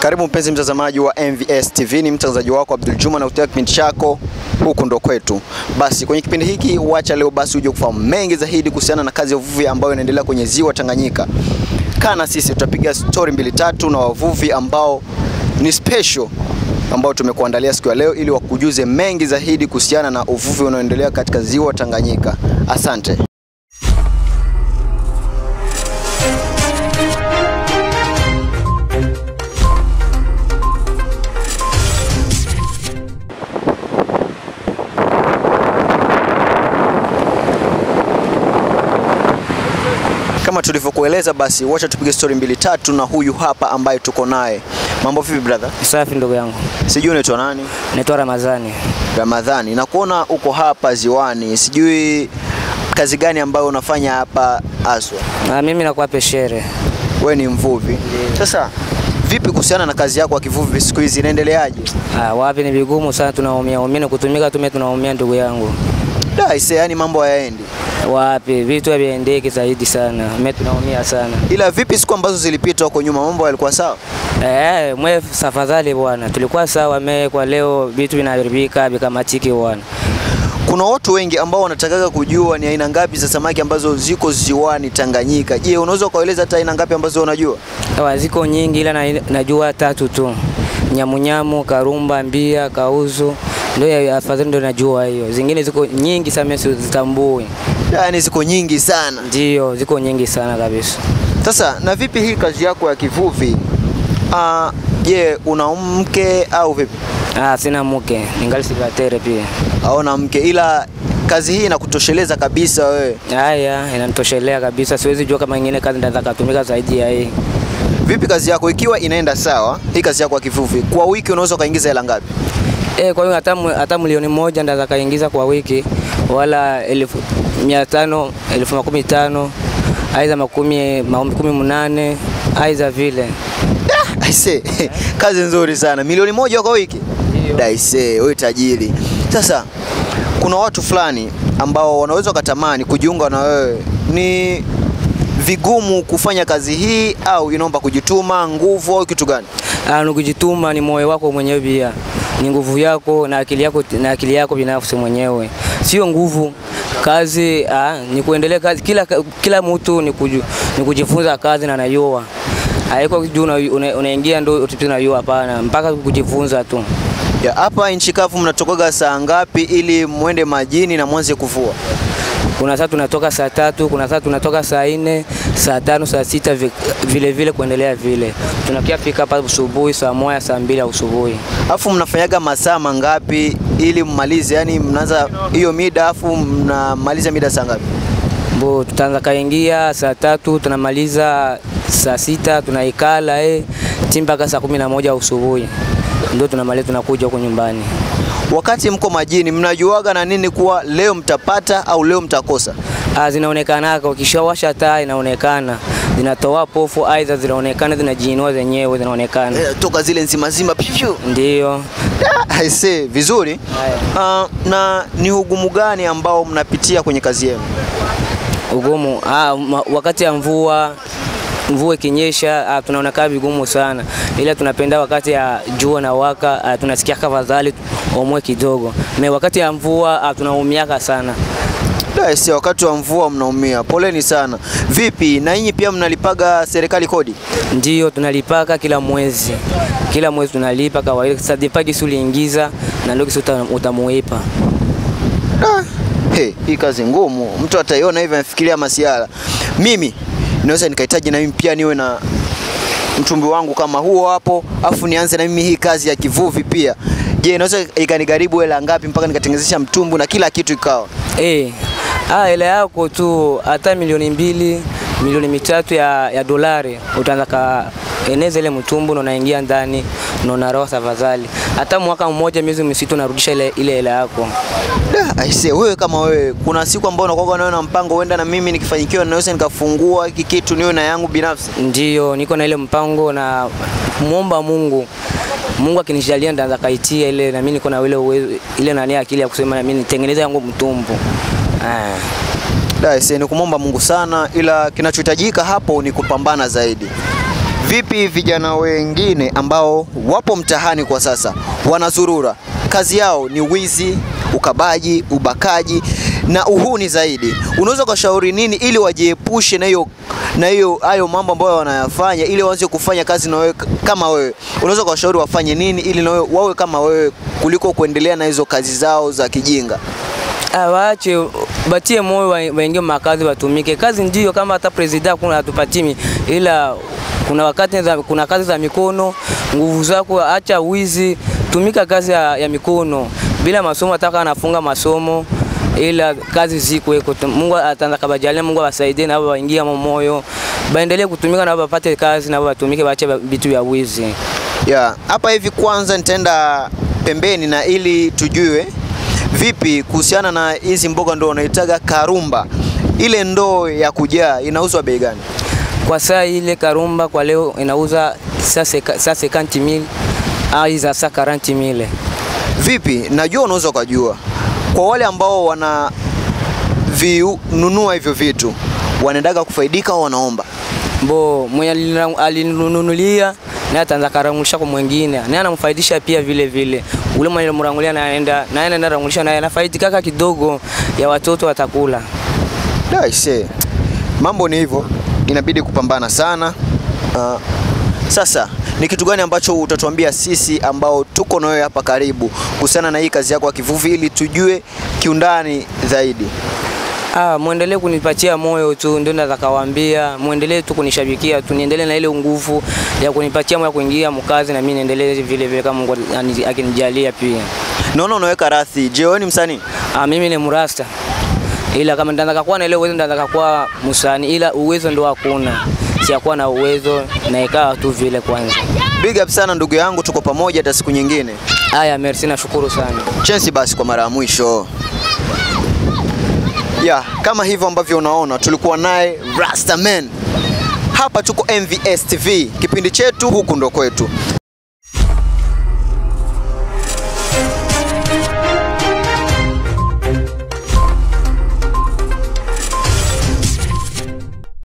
Karibu mpenzi mtazamaji wa MVS TV, ni mtangazaji wako Abdul Juma na kutoka kipindi chako huku ndo kwetu. Basi kwenye kipindi hiki wacha leo basi uje kufahamu mengi zaidi kuhusiana na kazi ya uvuvi ambayo inaendelea kwenye ziwa Tanganyika. Kaa na sisi, tutapiga story mbili tatu na wavuvi ambao ni special ambao tumekuandalia siku ya leo ili wakujuze mengi zaidi kuhusiana na uvuvi unaoendelea katika ziwa Tanganyika. Asante. Kama tulivyokueleza basi, wacha tupige story mbili tatu na huyu hapa ambaye tuko naye. Mambo vipi brother? Safi ndugu yangu, Sijui unaitwa nani? naitwa Ramadhani. Ramadhani. Na kuona uko hapa ziwani, sijui kazi gani ambayo unafanya hapa Aswa? Na mimi nakuwa peshere. Wewe ni mvuvi. Sasa vipi kuhusiana na kazi yako ya kivuvi siku hizi inaendeleaje? Ah, wapi ni vigumu sana, tunaumia umia na kutumika tume tunaumia ndugu yangu. Da, ise yani mambo hayaendi. Wapi vitu haviendeki zaidi sana, mimi tunaumia sana. Ila vipi siku ambazo zilipita huko nyuma mambo yalikuwa sawa? Eh, mwe safadhali bwana, tulikuwa sawa. Me kwa leo vitu vinaharibika vikamatiki bwana. Kuna watu wengi ambao wanatakaga kujua ni aina ngapi za samaki ambazo ziko ziwani Tanganyika. Je, unaweza ukaeleza hata aina ngapi ambazo unajua? Sawa, ziko nyingi ila na, najua tatu tu, nyamunyamu, karumba, mbia, kauzu ndio ya- afadhali ndio najua hiyo. Zingine ziko nyingi sana, mimi sizitambui. Yaani ziko nyingi sana. Ndio, ziko nyingi sana kabisa. Sasa na vipi hii kazi yako ya kivuvi? Ah, je, una mke au vipi? Ah, sina mke, ningali sivatere pia. Haona mke ila kazi hii inakutosheleza kabisa wewe. Haya, inanitoshelea kabisa, siwezi jua kama ingine kazi ndaweza katumika zaidi ya hii. Vipi kazi yako ikiwa inaenda sawa, hii kazi yako ya kivuvi, kwa wiki unaweza ukaingiza hela ngapi? Eh, kwa hiyo hata mu- hata milioni moja ndaweza kaingiza kwa wiki, wala elfu mia tano elfu makumi tano aidha makumi makumi munane aidha vile. Aise, kazi nzuri sana. Milioni moja kwa wiki? Ndio. Daise, wewe tajiri. Sasa kuna watu fulani ambao wanaweza wakatamani kujiunga na wewe. Ni vigumu kufanya kazi hii au inaomba kujituma, nguvu au kitu gani? Ah, ni kujituma, ni moyo wako mwenyewe pia, ni nguvu yako na akili yako na akili yako binafsi mwenyewe, sio nguvu. Kazi ah, ni kuendelea kazi. Kila, kila mtu ni, kuju, ni kujifunza kazi na najua haiko juu una- una- unaingia ndo utapita najua, hapana, mpaka kujifunza tu. Ya, hapa nchi kavu mnatokaga saa ngapi ili muende majini na mwanze kuvua? Kuna saa tunatoka saa tatu, kuna saa tunatoka saa nne, saa tano, saa sita vi- vile vile kuendelea vile. Tunakia fika hapa asubuhi saa moja, saa mbili ya asubuhi. Alafu mnafanyaga masaa mangapi ili mmalize? Yani mnaanza hiyo mida afu mnamaliza mida saa ngapi? Bo, tutaanza kaingia saa tatu tunamaliza saa sita tunaikala eh, ti mpaka saa kumi na moja asubuhi ndio tunamaliza tunakuja huko nyumbani. Wakati mko majini mnajuaga na nini kuwa leo mtapata au leo mtakosa? Ah, zinaonekanaka ukishawasha taa inaonekana, zinatoa pofu, aidha zinaonekana zinajiinua zenyewe zinaonekana, Eh, toka zile nzima nzima pivyo. ndio I say vizuri. Haya. Uh, na ni ugumu gani ambao mnapitia kwenye kazi yenu? ugumu. Ah, ma- wakati ya mvua mvua ikinyesha ah, tunaonekana vigumu sana, ila tunapenda wakati ya jua na waka ah, tunasikia kafadhali omwe kidogo. Me wakati ya mvua ah, tunaumiaka sana. Da, si wakati wa mvua mnaumia. Poleni sana. Vipi na nyinyi pia mnalipaga serikali kodi? Ndio tunalipaka kila mwezi, kila mwezi tunalipa kawaida. Sasa dipaki si uliingiza na ndio kisi uta- utamuipa. Da. Hey, hii kazi ngumu. Mtu ataiona hivi anafikiria masiara. Mimi naweza nikahitaji na mimi pia niwe na mtumbi wangu kama huo hapo, afu nianze na mimi hii kazi ya kivuvi pia. Je, inaweza ikanigharibu hela ngapi mpaka nikatengenezesha mtumbu na kila kitu ikawa? Eh, ah, hela yako tu hata milioni mbili milioni mitatu ya, ya dolari utaanza ka eneza ile mtumbu na unaingia ndani na unaroa tafadhali. Hata mwaka mmoja miezi misitu unarudisha ile ile hela yako. Da, aise, wewe kama wewe, kuna siku ambao unakuwa nayo na mpango huenda na mimi nikifanyikiwa naweza nikafungua hiki kitu niwe na yangu binafsi. Ndio niko na ile mpango na muomba Mungu Mungu akinijalia ndaanza kaitia ile na mimi niko na ile uwezo ile nani akili ya kusema na mimi nitengeneze yangu mtumbu. Ah. Da, aise, ni kumwomba Mungu sana, ila kinachohitajika hapo ni kupambana zaidi. Vipi vijana wengine ambao wapo mtaani kwa sasa wanazurura, kazi yao ni wizi, ukabaji, ubakaji na uhuni zaidi, unaweza ukashauri nini ili wajiepushe na hiyo na hiyo hayo mambo ambayo wanayafanya ili waanze kufanya kazi na wewe k- kama wewe? Unaweza ukawashauri wafanye nini ili na wewe wawe kama wewe kuliko kuendelea na hizo kazi zao za kijinga? Ah, waache batie moyo wa- waingie makazi watumike. Kazi ndio kama hata president kuna atupatimi, ila kuna wakati za, kuna kazi za mikono, nguvu zako, acha wizi, tumika kazi ya, ya mikono bila masomo. Ataka anafunga masomo ila kazi ziko iko. Mungu ataanza kabajalia, Mungu awasaidie na wao waingie mo moyo, baendelee kutumika na wao wapate kazi na wao watumike, waache vitu vya wizi. Ya, hapa hivi kwanza nitaenda pembeni na ili tujue vipi kuhusiana na hizi mboga ndo wanaitaga karumba. Ile ndoo ya kujaa inauzwa bei gani? Kwa saa ile karumba kwa leo inauza saa sekanti mil au za saa karanti mile. Vipi? Najua unaweza ukajua. Kwa wale ambao wana vinunua hivyo vitu wanaendaga kufaidika au wanaomba? Bo mwenye alina- alinunulia naye ataanza karangulisha kwa mwingine, naye anamfaidisha pia vile vile. Ule mwenye mrangulia naenda naye anaenda rangulisha naye anafaidi kaka kidogo ya watoto watakula. Da, ise. Mambo ni hivyo, inabidi kupambana sana. Uh, sasa ni kitu gani ambacho utatuambia sisi ambao tuko na wewe hapa karibu kuhusiana na hii kazi yako ya kivuvi ili tujue kiundani zaidi? Ah, muendelee kunipatia moyo tu, ndio naweza kawaambia, muendelee tu kunishabikia tu, niendelee na ile nguvu ya kunipatia moyo ya kuingia mkazi, na mimi niendelee vile vile kama Mungu ani- akinijalia pia. Naona unaweka rathi. Je, wewe ni msanii? Ah, mimi ni mrasta, ila kama ndataka kuwa na ile uwezo ndataka kuwa msanii, ila uwezo ndo hakuna, siyakuwa na uwezo na ikawa tu vile kwanza. Big up sana ndugu yangu, tuko pamoja hata siku nyingine. Haya, merci, nashukuru sana. Chance basi kwa mara ya mwisho. Ya, kama hivyo ambavyo unaona tulikuwa naye Rastaman. Hapa tuko MVS TV, kipindi chetu huku ndo kwetu.